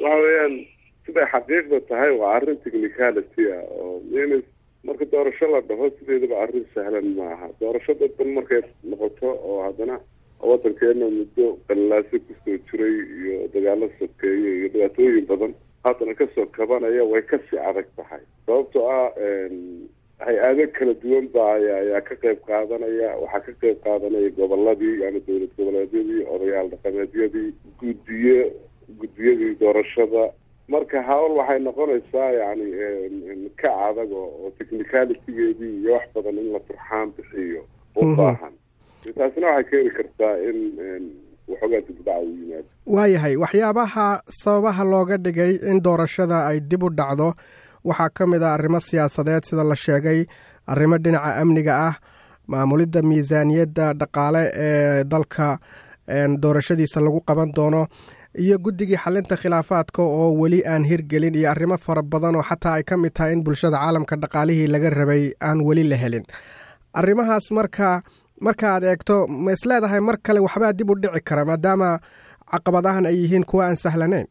waxa weeyaan siday xaqiiqda tahay waa arrin technicality ah oo in marka doorasho la dhaho sideedaba arrin sahlan maaha doorasho dadban markay noqoto oo haddana wadankeena muddo qallaaso kusoo jiray iyo dagaalo sokeeye iyo dhibaatooyin badan haddana kasoo kabanaya way kasii adag tahay sababtoo ah hay-ado kala duwan ba ayaa ka qayb qaadanaya waxaa ka qayb qaadanaya goboladii yani dowlad goboleedyadii odayaal dhaqameedyadii guddiye guddiyadii doorashada marka hawl waxay noqonaysaa yani ka adag oo technicalitygeedii iyo wax badan in la turxaan bixiyo u baahan taasina waxay keeni kartaa in waxoogaa dibdhaca u yimaado waayahay waxyaabaha sababaha looga dhigay in doorashada ay dib u dhacdo waxaa ka mid ah arrimo siyaasadeed sida la sheegay arrimo dhinaca amniga ah maamulidda miisaaniyadda dhaqaale ee dalka doorashadiisa lagu qaban doono iyo guddigii xalinta khilaafaadka oo weli aan hirgelin iyo arrimo fara badan oo xataa ay ka mid tahay in bulshada caalamka dhaqaalihii laga rabay aan weli la helin arrimahaas marka marka aad eegto ma is leedahay mar kale waxbaa dib u dhici kara maadaama caqabadahan ay yihiin kuwa aan sahlanayn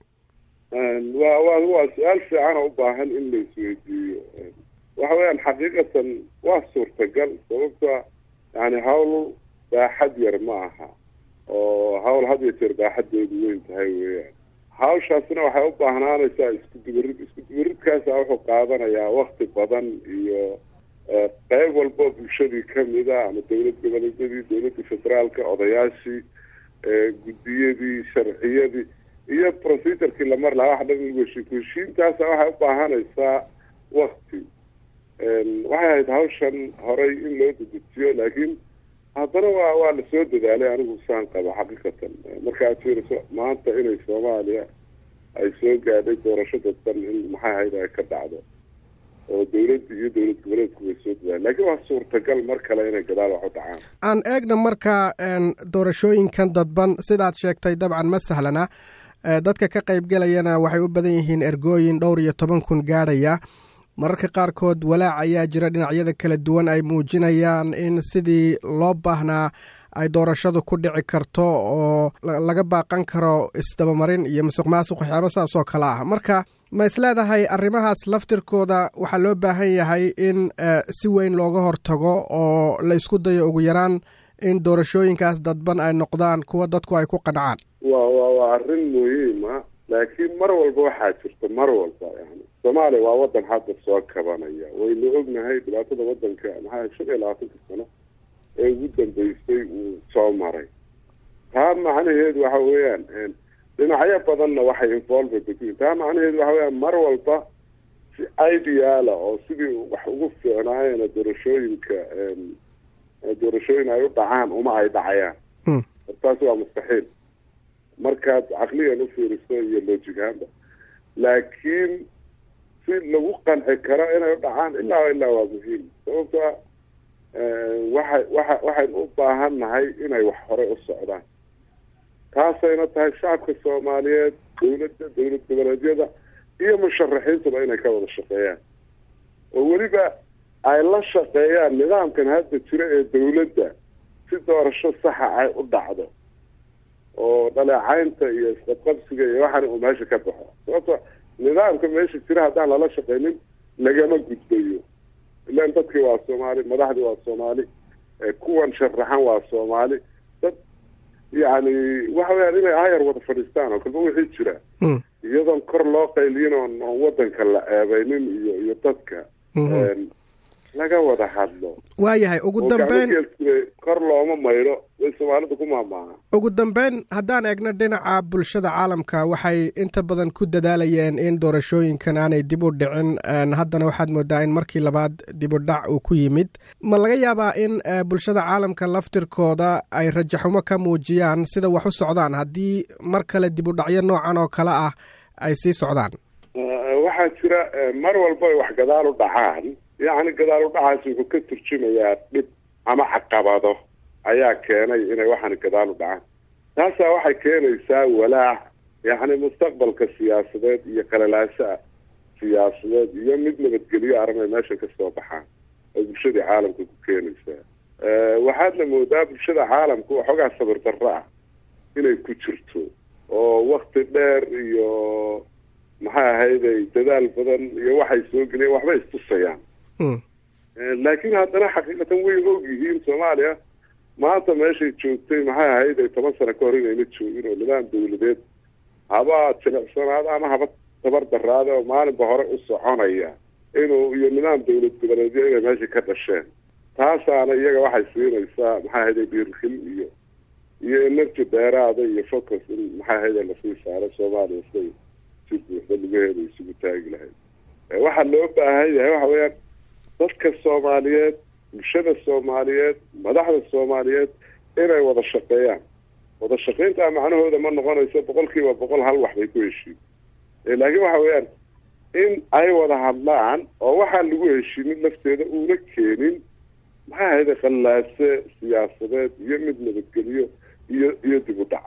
wa wa waa su-aal fiican oo u baahan in la isweydiiyo waxa weeyaan xaqiiqatan waa suurtagal sababta yani hawl baaxad yar ma aha oo hawl had iyo jeer baaxadeedu weyn tahay weeyaan hawshaasina waxay u baahnaanaysaa isku dubarid isku dubaridkaasa wuxuu qaadanayaa wakti badan iyo qeyb walbo bulshadii kamida ama dowlad goboleedyadii dowladda federaalka odayaashii guddiyadii sharciyadii iyo procedurkii la mar lahaa wax dhan heshiin heshiintaasa waxay u baahanaysaa wakti waxay ahayd hawshan horay in loo dedejiyo laakiin haddana waa waa lasoo dadaalay anigu saan qaba xaqiiqatan marka aad fiiriso maanta inay soomaaliya ay soo gaadhay doorasho dadban in maxay ahayd ay ka dhacdo oo dowladda iyo dowlad goboleedku way soo dadaaleen laakiin waa suurtagal mar kale inay gadaal wax u dhacaan aan eegna marka doorashooyinkan dadban sidaad sheegtay dabcan ma sahlana dadka ka qaybgelayana waxay u badan yihiin ergooyin dhowr iyo toban kun gaadhaya mararka qaarkood walaac ayaa jira dhinacyada kala duwan ay muujinayaan in sidii loo baahnaa ay doorashadu ku dhici karto oo laga baaqan karo isdabamarin iyo musuq maasuq waxyaaba saas oo kale ah marka ma isleedahay arrimahaas laftirkooda waxaa loo baahan yahay in si weyn looga hortago oo la isku dayo ugu yaraan in doorashooyinkaas dadban ay noqdaan kuwa dadku ay ku qancaan wa wa waa arrin muhiima laakiin mar walba waxaa jirta mar walba yani soomaaliya waa wadan hadda soo kabanaya waynu ognahay dhibaatada wadanka maxaa shan iyo labaatanka sano ee ugu dambeysay uu soo maray taa macnaheedu waxa weeyaan dhinacyo badanna waxay involved ku taa macnaheedu waxa weyaan mar walba si ideala oo sidii wax ugu fiicnaayeen doorashooyinka doorashooyin ay u dhacaan uma ay dhacayaan taas waa mustaxiil markaad caqligan u fiiriso iyo lojigaanba laakiin si lagu qanci karo inay u dhacaan ilaa ilaa waa muhiim sababtoa waxa waxa waxaynu u baahan nahay inay wax horey u socdaan taasayna tahay shacabka soomaaliyeed dowladda dowlad goboleedyada iyo musharaxiintuba inay ka wada shaqeeyaan oo weliba ay la shaqeeyaan nidaamkan hadda jira ee dowladda si doorasho saxa ay u dhacdo oo dhaleecaynta iyo isqabqabsiga iyo waxaana uu meesha ka baxo sababto nidaamka meesha jira haddaan lala shaqeynin lagama gudbayo ilan dadkii waa soomaali madaxdii waa soomaali kuwan sharaxan waa soomaali dad yani waxa weyaan inay ayar wada fadhiistaan oo kalba wixii jira iyadoon kor loo qayliyin oon oon wadanka la eebeynin iyo iyo dadka laga wada hadlo waayahay ugu dambeyn kor looma maydho way soomaalida ku maamaaha ugu dambeyn haddaan eegno dhinaca bulshada caalamka waxay inta badan ku dadaalayeen in doorashooyinkan aanay dib u dhicin haddana waxaad moodaa in markii labaad dib u dhac uu ku yimid ma laga yaabaa in bulshada caalamka laftirkooda ay rajaxumo ka muujiyaan sida wax u socdaan haddii mar kale dib u dhacyo noocan oo kale ah ay sii socdaan waxaa jira mar walba ay wax gadaal u dhacaan yacni gadaal udhacaas wuxuu ka turjumayaa dhib ama caqabado ayaa keenay inay waxaani gadaal u dhacaan taasaa waxay keenaysaa walaac yacni mustaqbalka siyaasadeed iyo qalalaasaa siyaasadeed iyo mid nabadgelyo arrinay meesha ka soo baxaan oo bulshadii caalamka ku keenaysaa waxaadna moodaa bulshada caalamka waxoogaa sabir darro ah inay ku jirto oo wakti dheer iyo dadaal badan iyo waxay soo geliyeen waxbay istusayaan laakiin haddana xaqiiqatan way og yihiin soomaaliya maanta meeshay joogtay maxay ahayd ay toban sano ka hor inayna joogin oo nidaam dawladeed haba jilicsanaada ama haba tabar daraada oo maalinba hore u soconaya inuu iyo nidaam dawlad goboleedyo inay meesha ka dhasheen taasaana iyaga waxay siinaysaa maxay ahayd dhiirkil iyo iyo energy dheeraada iyo focus in maxay ahayd lasii saaro soomaaliya siday si buuxda lugaheeda isugu taagi lahayd waxaa loo baahan yahay waxa weeyaan dadka soomaaliyeed bulshada soomaaliyeed madaxda soomaaliyeed inay wada shaqeeyaan wada shaqayntaa macnahooda ma noqonayso boqol kiiba boqol hal wax bay ku heshiin laakiin waxa weeyaan in ay wada hadlaan oo waxaan lagu heshiinin lafteeda uuna keenin maxay ahayde khallaase siyaasadeed iyo mid nabadgelyo iyo iyo dib u dhac